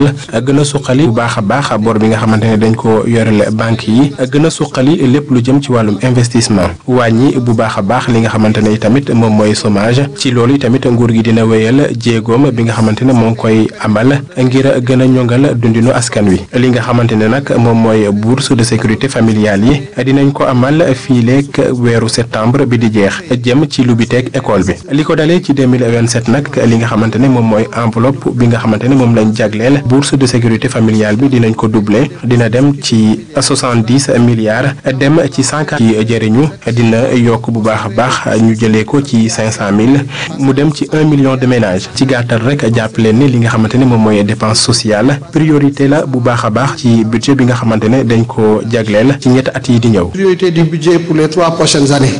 gën a suqali bu baax a baax bor bi nga xamante ne dañ ko yorele banque yi gën a suqali lépp lu jëm ci wàllum investissement wàññi bu baax a baax li nga xamante ne tamit moom mooy chômage ci loolu tamit nguur gi dina wéyal jéegoom bi nga xamante ne moo ngi koy amal ngir gën a ñongal dundinu askan wi li nga xamante ne nag moom mooy bourse de sécurité familiale yi dinañ ko amal fii leeg weeru septembre bi di jeex jëm ci lu bi teeg école bi li ko dalee ci 2027 nag li nga xamante ne moom mooy enveloppe bi nga xamante ne moom lañ jagleel bourse de sécurité familiale bi dinañ ko doubler dina dem ci soixante-dix milliards dem ci cent ci jëriñu dina yokk bu baax a baax ñu jëlee ko ci cinq cent mille mu dem ci un million de ménages ci gàttal rek jàpp leen ni li nga xamante ne moom mooy dépense sociale priorité la bu baax a baax ci budget bi nga xamante ne dañ ko jagleel ci ñetti at yi di ñëw. priorité du budget pour les trois prochaines années.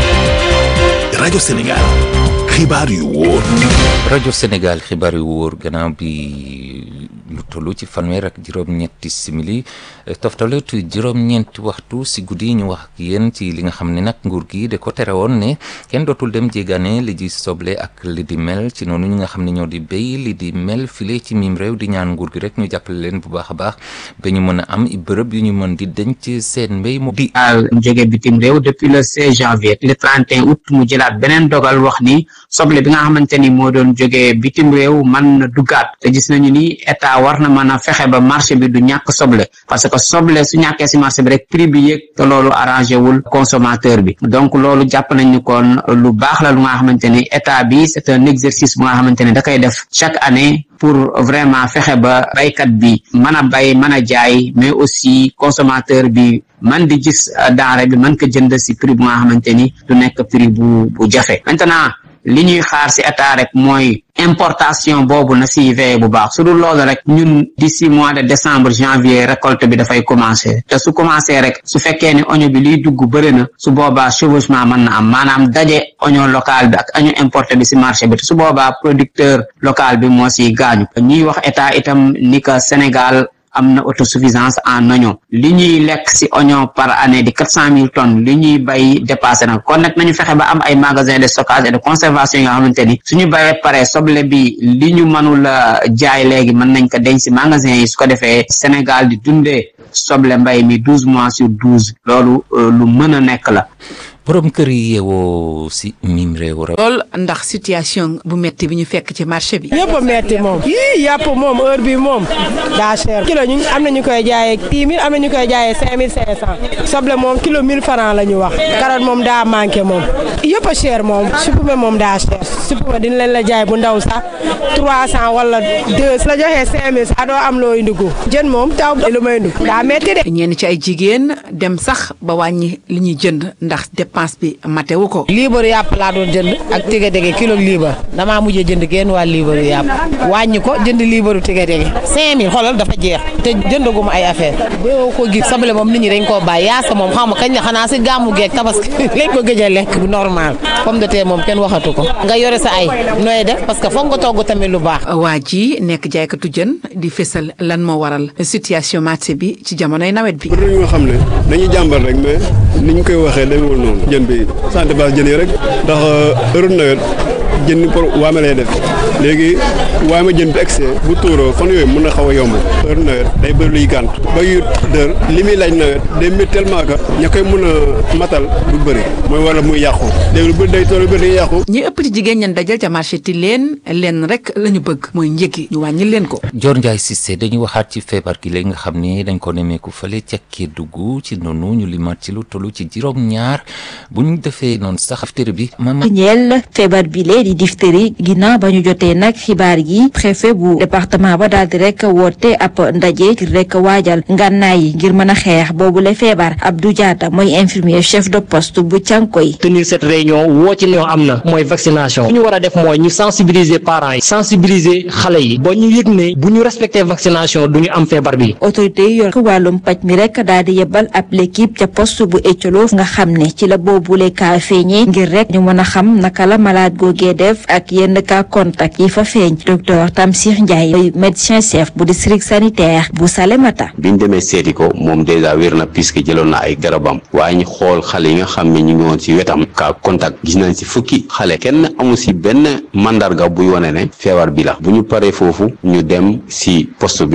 rajo Sénégal xibaar yu wóor. rajo Sénégal xibaar yu wóor gannaaw bi lu toll ci fanweer ak juróom-ñetti simili toftale tu juróom-ñeenti waxtu si guddi ñu wax ak yéen ci li nga xam ne nag nguur gi da ko tere woon ne kenn dootul dem jéegaane li di soble ak li di mel ci noonu ñi nga xam ne ñoo di béy li di mel file ci miim réew di ñaan nguur gi rek ñu jàppale leen bu baax a baax ba ñu mën a am i bërëb yu ñu mën di denc seen mbéy mu di al jóge bitim réew depuis le 16 janvier le 31 août mu jëlaat beneen dogal wax ni soble bi nga xamante ni moo doon jóge bitim réew mën na duggaat te gis nañu ni état war na mën a fexe ba marché bi du ñàkk soble parce que soble su ñàkkee si marché bi rek prix bi yëg te loolu arrangé wul consommateur bi donc loolu jàpp nañ ni kon lu baax la lu nga xamante ni état bi c'est un exercice bu nga xamante ni da koy def chaque année pour vraiment fexe ba baykat bi mën a bay mën a jaay mais aussi consommateur bi man di gis denrée bi mën ko jënd si prix bu nga xamante ni du nekk prix bu bu jafe maintenant li ñuy xaar si état rek mooy importation boobu na si veillé bu baax su dul loolu rek ñun d'ici mois de décembre janvier récolte bi dafay commencer te su commencer rek su fekkee ni oignon bi liy dugg bëri na su boobaa chevauchement mën na am maanaam daje oignon local bi ak oignon importé bi si marché bi te su boobaa producteur local bi moo si gaañu ñuy wax état itam ni que Sénégal am na autosuffisance en oignon li ñuy lekk ci oignon par année di quatre cent mille tonnes li ñuy bay dépassé na kon nag nañu fexe ba am ay magasin de stockage et de conservation yoo xamante ni suñu bayee pare soble bi li ñu mënul a jaay léegi mën nañ ko denc ci magasin yi su ko defee Sénégal di dundee soble mbay mi douze mois sur douze loolu lu mën a nekk la borom kër yi yeewoo si mim réew ra lool ndax situation bu metti bi ñu fekk ci marché bi yëpp a metti moom yii yàpp moom heure bi moom daa cher kilo ñu am na ñu koy jaayee dix mille am na ñu koy jaayee cinq mille cinq cent soble moom kilo mille francs la ñu wax carotte moom daa manqué moom yëpp a cher moom supame moom daa cher supame dina leen la jaay bu ndaw sax trois cent wala deux la joxee cinq mille sax doo am loo indi ko jën moom taw lu may indi daa metti de ñenn ci ay jigéen dem sax ba wàññi li ñuy jënd ndax dépense bi matewu ko liibaru yàpp laa doon jënd ak tige dege kilo liibar damaa mujjee jënd genn waa liibaru yàpp wàññi ko jënd liibaru tige dege cinq mille xoolal dafa jeex te jëndaguma ay affaire boo ko gis soble moom nit ñi dañ koo bàyyi yaasa moom xam nga kañ la xanaa si gàmmu geeg tabaski lañ ko gëj a lekk bu normal pomme de terre moom kenn waxatu ko nga yore sa ay nooy def parce que foog nga togg tamit lu baax waa ji nekk jaaykatu jën di fésal lan moo waral situation marché bi ci jamonoy nawet bi pour ñu nga xam ne dañuy jàmbar rek mais ni ñu koy waxee demewul noonu jën bi santé base jën yi rek ndax heure nawet jën pour waame lay def léegi waame jën bi excès bu tuuroo fan yooyu mën na xaw a yomb heure nawet day bëri luy gànt ba yu dër li muy laaj nawet day métti tellement que ña koy mën a matal du bëri mooy wala muy yàqu léegi lu bëri day tool lu bëri day yàqu ñi ëpp ci jigéen ñan dajal ca marché ti leen leen rek la ñu bëgg mooy njëgi ñu wàññi leen ko Dior Ndiaye Cissé dañuy waxaat ci feebar gi léegi nga xam ne dañ ko nemeeku fële ca Kédougou ci noonu ñu limaat ci lu tollu ci juróom ñaar bu ñu defee noonu sax diphtérie bi mama ñeel feebar bi lee di diphtérie ginnaaw ba ñu jotee nag xibaar yi préfet bu département ba daal di rek woote ab ndaje ngir rek waajal ngànnaay yi ngir mën a xeex boobu la feebar Abdou Diatta mooy infirmier chef de poste bu Cànkoy tenir cette réunion woo ci ne am na mooy vaccination li ñu war a def mooy ñu sensibiliser parents yi sensibiliser xale yi ba ñu yëg ne bu ñu respecté vaccination du ñu am feebar bi autorité yi yor wàllum paj mi rek daal di yebal ab l'équipe ca poste bu Ecolof nga xam ne ci la boobule kaa feeñee ngir rek ñu mën a xam naka la malade googee def ak yenn cas contact yi fa feeñ docteur Tamsir Ndiaye mooy médecin chef bu district sanitaire bu Salémata biñ demee seeti ko moom dèjà wér na puisque jëloon na ay garabam waaye ñu xool xale yi nga xam ne ñu ngi woon ci wetam cas contact gis nañ ci fukki xale kenn amu ci benn mandarga buy wane ne feebar bi la bu ñu paree foofu ñu dem ci poste bi